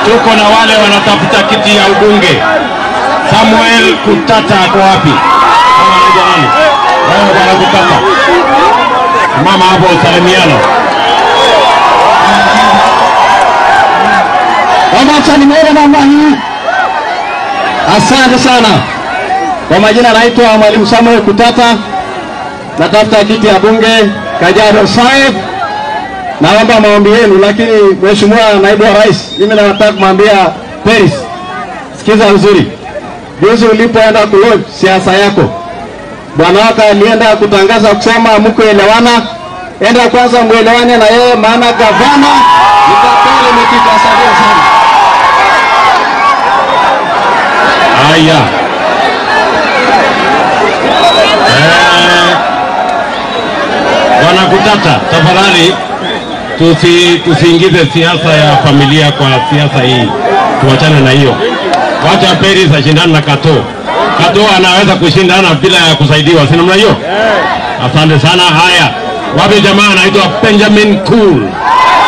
tuko na wale wanatafuta kiti ya ubunge. Samuel Kutata ako wapi? Kama anaitwa nani? Wewe bwana Kutata, mama hapo usalimiano. Wacha nimeona namna hii. Asante sana. Kwa majina naitwa Mwalimu Samuel Kutata, natafuta kiti ya bunge Kajiado South. Naomba maombi yenu, lakini Mheshimiwa Naibu wa Rais, mimi nataka kumwambia Peris, sikiza vizuri. Juzi ulipoenda kulodge siasa yako, bwana wako alienda kutangaza kusema mkuelewana, enda kwanza mwelewane na yeye, maana gavana nitapele imepita. Asante sana. Haya. Eh, Bwana Kutata, tafadhali tusi, tusiingize siasa ya familia kwa siasa hii, tuachane na hiyo. Wacha Peris ashindane na Kato. Kato anaweza kushindana bila ya kusaidiwa, si namna hiyo? Asante sana. Haya, wapi jamaa anaitwa Benjamin Cool?